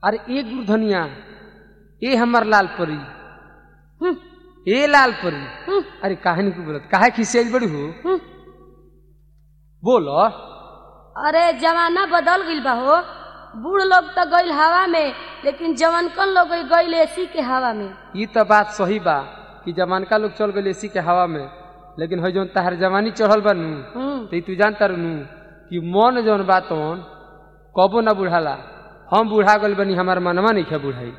अरे ए गुरधनिया ए हमर लाल परी हम्म, ए लाल परी हम्म, अरे काहे नहीं बोलत काहे खिसियाई बड़ी हो हम्म। बोलो अरे जमाना बदल गईल बा हो बूढ़ लोग तो गईल हवा में लेकिन जवानकन लोग गईल एसी के हवा में ये तो बात सही बा कि जमानका लोग चल गए एसी के हवा में लेकिन है जौन तहार जवानी चढ़ल बा नू हम्म, तो ई तू जानता रहनू कि मन जौन बा तौन कबो ना बुढ़ाला हम बुढ़ा गल बनी हमार मनवा नहीं खे बुढ़ाई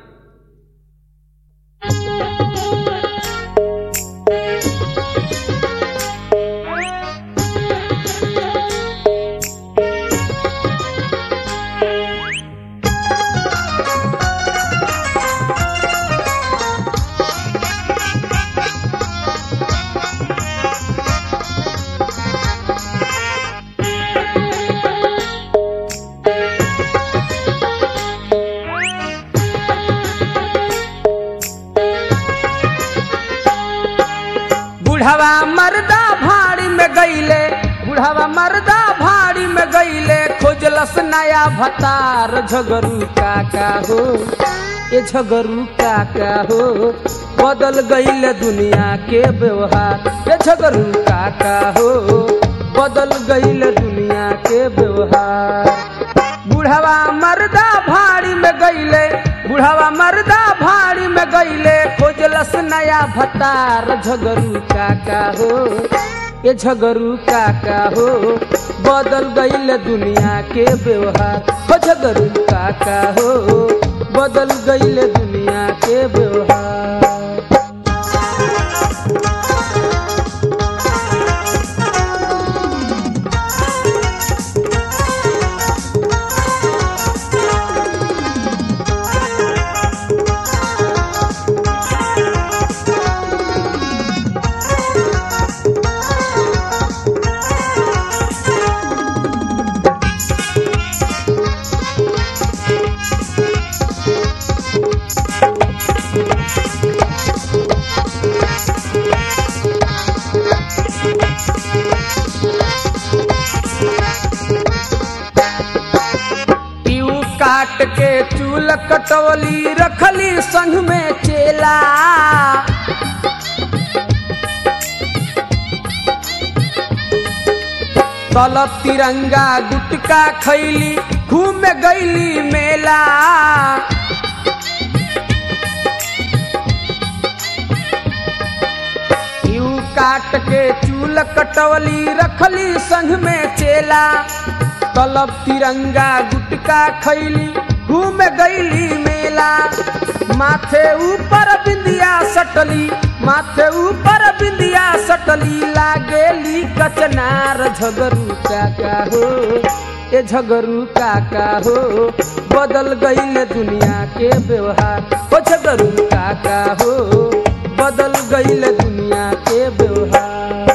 बुढ़ावा मर्दा भाड़ी में गईले बुढ़ावा मर्दा भाड़ी में गईले खोजलस नया भतार झगरू काका हो ये झगरू काका हो बदल गईले दुनिया के व्यवहार ये झगरू काका हो बदल गईले दुनिया के व्यवहार बुढ़ावा मर्दा भाड़ी में गईले बुढ़ावा मर्दा भाड़ी में गईले खोजलस नया भतार झगरू काका हो ये झगरू काका हो बदल गईल दुनिया के व्यवहार हो झगरू काका हो बदल गईल दुनिया के व्यवहार पीऊ काट के चूल कटवली रखली संग में चेला तल तिरंगा गुटका खैली घूम गईली मेला यू काट के चूल कटवली रखली संग में चेला तलब तिरंगा गुटका खैली घूम गईली मेला माथे ऊपर बिंदिया सटली माथे ऊपर बिंदिया सटली लागेली कचनार झगरू काका हो ए झगरू काका हो बदल गईल दुनिया के व्यवहार हो झगरू काका हो बदल गईल दुनिया के व्यवहार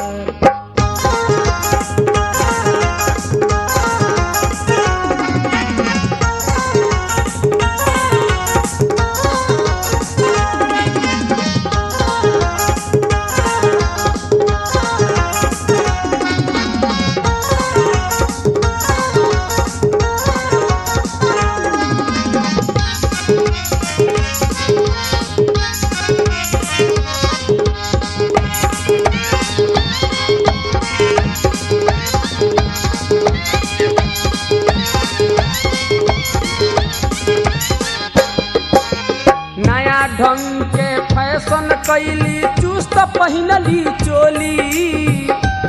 नया ढंग के फैशन कैली चुस्त पहिनली चोली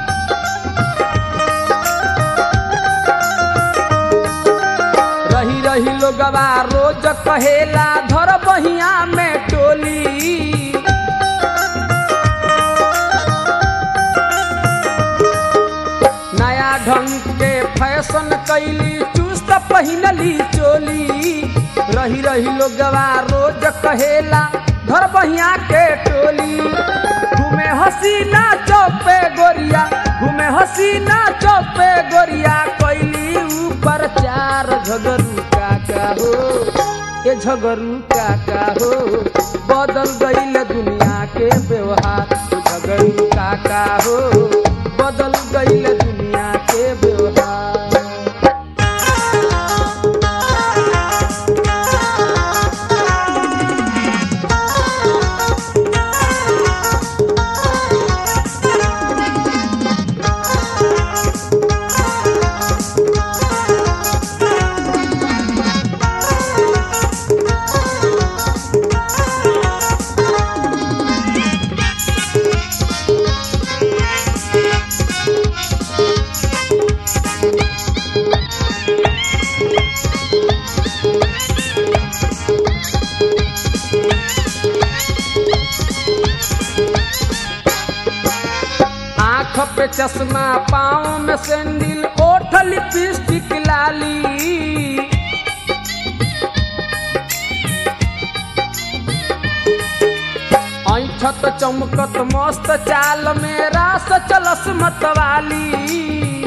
रही रही लोगवा रोज कहेला धर बहिया में टोली नया ढंग के फैशन कैली चुस्त पहिनली चोली रही रही लोगवा रोज कहेला घर बहिया के टोली घूमे हसीना चौपे गोरिया घूमे हसीना चौपे गोरिया कैली ऊपर चार झगरू काका हो ये झगरू काका हो बदल गईल दुनिया के व्यवहार झगरू काका हो बदल गईल दुनिया के व्यवहार चश्मा पाँव में सैंडल ओठ लिपस्टिक लाली ऐठत चमकत मस्त चाल में रास चलस मतवाली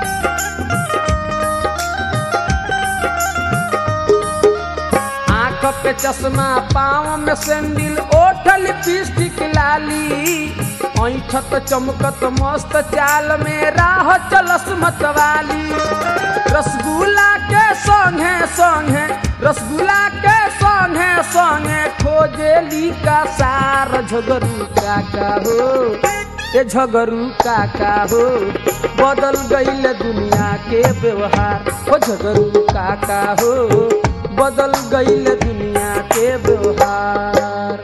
आंख पे चश्मा पाँव में सैंडल ओठ लिपस्टिक लाली ऐठत चमकत मस्त चाल में राह चलस मतवाली रसगुल्ला के संगे संगे रसगुल्ला के संगे संगे खोजेली का सार झगरू काका हो ए झगरू काका हो बदल गईल दुनिया के व्यवहार ओ झगरू काका हो बदल गईल दुनिया के व्यवहार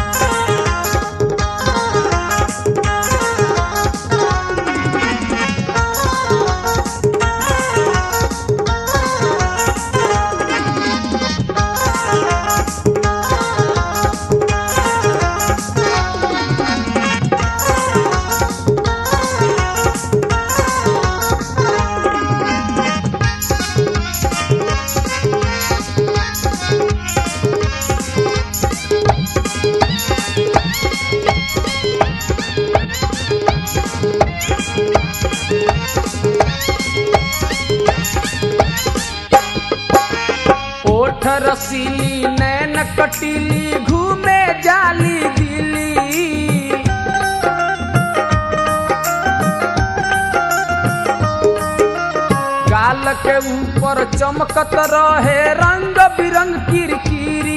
ओठ रसीली नैन कटीली घूमे जाली दिली गाल के ऊपर चमकत रहे रंग बिरंग किरकिरी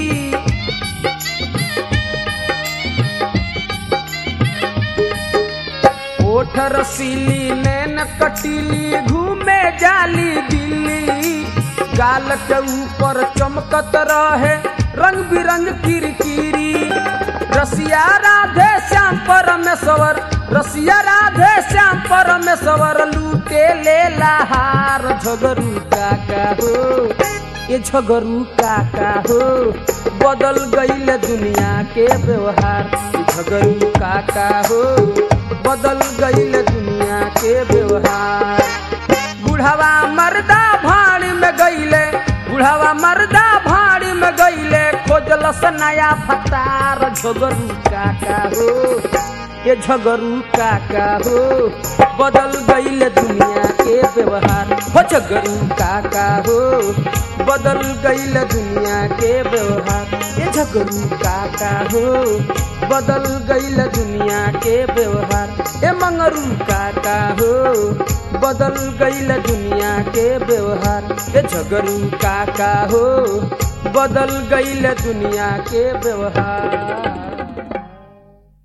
ओठ रसीली नैन कटीली घूमे जाली दिल्ली गाल के ऊपर चमकत रहे रंग बिरंग किरकिरी रसिया राधे श्याम परमेश्वर रसिया राधे श्याम परमेश्वर लूटे ले लहार झगरू काका हो ये झगरू काका हो बदल गईल दुनिया के व्यवहार ये झगरू काका हो बदल गईल दुनिया के व्यवहार बुढ़ावा मर्दा भाड़ी में गईले बुढ़ावा मर्दा भाड़ी में गईले खोजलस नया फतार झगरू काका हो ये झगरू काका हो बदल गईल दुनिया के व्यवहार हो झगरू काका हो बदल गईल दुनिया के व्यवहार ये झगरू काका हो बदल गईल दुनिया के व्यवहार ए मंगरू काका हो बदल गईल दुनिया के व्यवहार ए झगरू काका हो बदल गईल दुनिया के व्यवहार